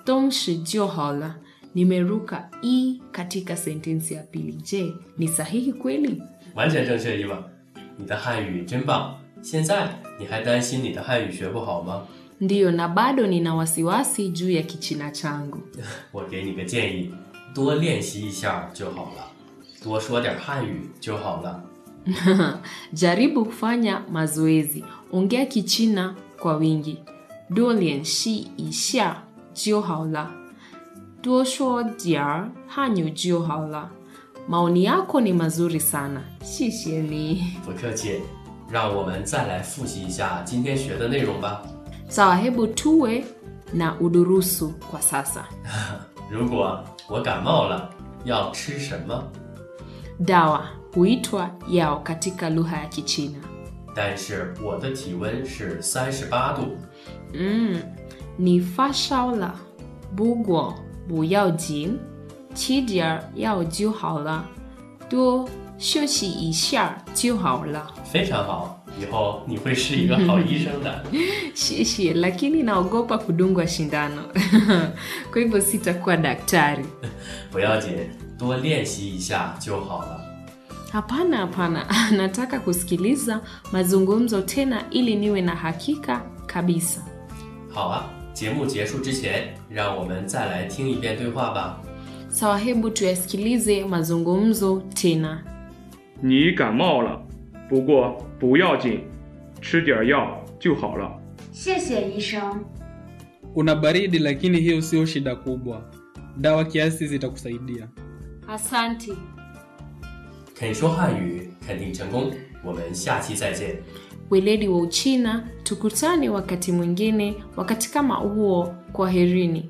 东西就好了 nimeruka i katika sentensi ya pili je ni sahihi kweli 完全正确，伊娃，你的汉语真棒。现在你还担心你的汉语学不好吗？ ndiyo na bado nina wasiwasi juu ya kichina changu 我给你个建议，多练习一下就好了，多说点汉语就好了。 jaribu kufanya mazoezi ongea kichina kwa wingi dolian shi isha jio haula duosho diar hanyu jio haula maoni yako ni mazuri sana shisheni 不客气，让我们再来复习一下今天学的内容吧。 sawa hebu tuwe na udurusu kwa sasa 如果我感冒了，要吃什么？ dawa huitwa yao katika lugha ya kichina 但是我的体温是三十八度。 mm, ni fashaula bugwo buyao chidiar yao jiu haula duo 休息一下就好了。 非常好，以后你会是一个好医生的。 Shishi, lakini naogopa kudungwa shindano kwa hivyo sitakuwa daktari. 不要紧，多练习一下就好了。 Hapana, hapana, nataka kusikiliza mazungumzo tena ili niwe na hakika kabisa. 好啊，节目结束之前，让我们再来听一遍对话吧。 Sawa, hebu tuyasikilize mazungumzo tena. 你感冒了，不过不要紧，吃点药就好了。 谢谢医生。 Una baridi lakini hiyo sio shida kubwa. Dawa kiasi zitakusaidia. Asante. 肯说汉语，肯定成功。我们下期再见。 Weledi wa Uchina, tukutane wakati mwingine, wakati kama huo. Kwaherini.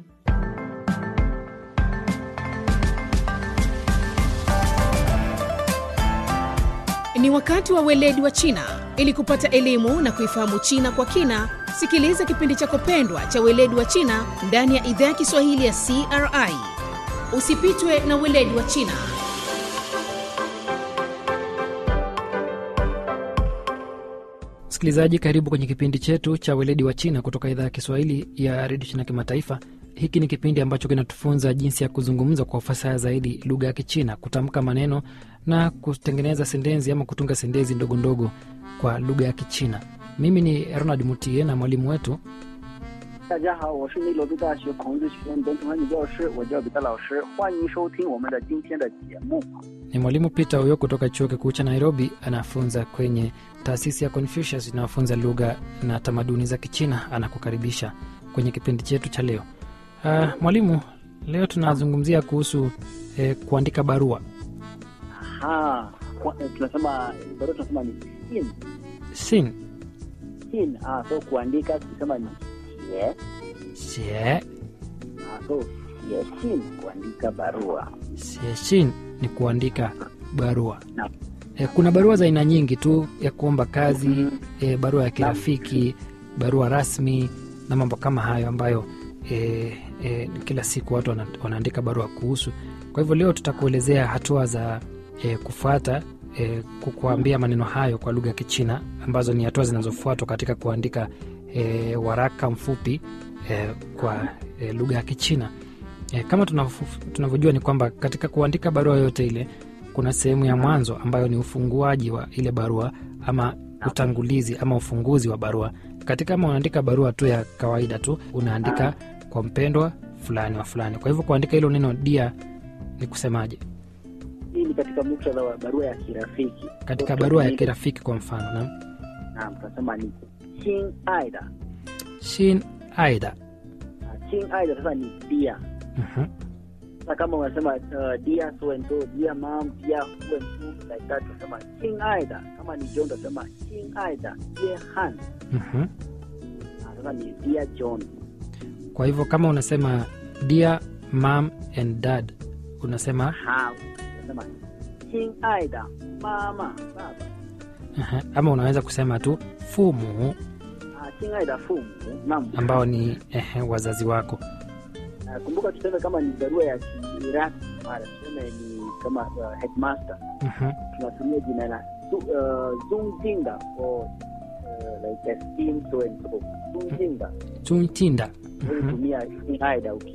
Ni wakati wa weledi wa China. Ili kupata elimu na kuifahamu China kwa kina, sikiliza kipindi chako pendwa cha weledi wa China ndani ya idhaa ya Kiswahili ya CRI. Usipitwe na weledi wa China. Msikilizaji, karibu kwenye kipindi chetu cha weledi wa China kutoka idhaa ya Kiswahili ya redio China Kimataifa. Hiki ni kipindi ambacho kinatufunza jinsi ya kuzungumza kwa ufasaha zaidi lugha ya Kichina, kutamka maneno na kutengeneza sentensi ama kutunga sentensi ndogo ndogo kwa lugha ya Kichina. Mimi ni Ronald Mutie na mwalimu wetu 大家好，我是内罗毕大学孔子学院本土汉语教师，我叫彼得老师，欢迎收听我们的今天的节目。 ni mwalimu Peter huyo kutoka chuo kikuu cha Nairobi, anafunza kwenye taasisi ya Confucius inayofunza lugha na tamaduni za Kichina. Anakukaribisha kwenye kipindi chetu cha leo. Uh, mwalimu, leo tunazungumzia kuhusu eh, kuandika barua. Aha, kwa- eh, tunasema barua tunasema ni sin Sin sin. Ah, so kuandika tunasema ni xie. xie Ah, so xie sin kuandika barua. xie shin ni kuandika barua. Naam. Eh, kuna barua za aina nyingi tu ya kuomba kazi Mhm. eh, barua ya kirafiki, barua rasmi na mambo kama hayo ambayo eh, eh, kila siku watu wana, wanaandika barua kuhusu. Kwa hivyo leo tutakuelezea hatua za eh, kufuata eh, kukuambia maneno hayo kwa lugha ya Kichina ambazo ni hatua zinazofuatwa katika kuandika eh, waraka mfupi eh, kwa eh, lugha ya Kichina. Eh, kama tunafu- tunavyojua ni kwamba katika kuandika barua yoyote ile kuna sehemu ya mwanzo ambayo ni ufunguaji wa ile barua ama utangulizi ama ufunguzi wa barua. Katika kama unaandika barua tu ya kawaida tu unaandika kwa mpendwa fulani wa fulani. Kwa hivyo kuandika hilo neno dia ni kusemaje? Hii ni katika muktadha wa barua ya kirafiki. Katika So, barua ya tunaandika- kirafiki kwa mfano, naam. Naam, tunasema ni chin aida. Shin aida. Ah, Chin aida sasa ni dia. Mhm. Sasa kama unasema uh, dear so and so, dear mom, dear who and who like that, tunasema chin aida. Kama ni John tunasema chin aida, dear Han. Mhm. Ah, Sasa ni dear John. Kwa hivyo kama unasema dear mom and dad unasema Ha, tunasema chin aida, mama, baba. aha, ama unaweza kusema tu fumu Ah, chin aida fumu. Naam. ambao ni ehe, wazazi wako. Ah, kumbuka tuseme kama ni barua ya kirasmi, mara tuseme ni kama uh, headmaster, Mhm. tunatumia jina la Zu- uh, Zungjinga or uh, like esteemed so and so. Zungjinga. Chuntinda. Wewe Mhm. tumia chin aida uki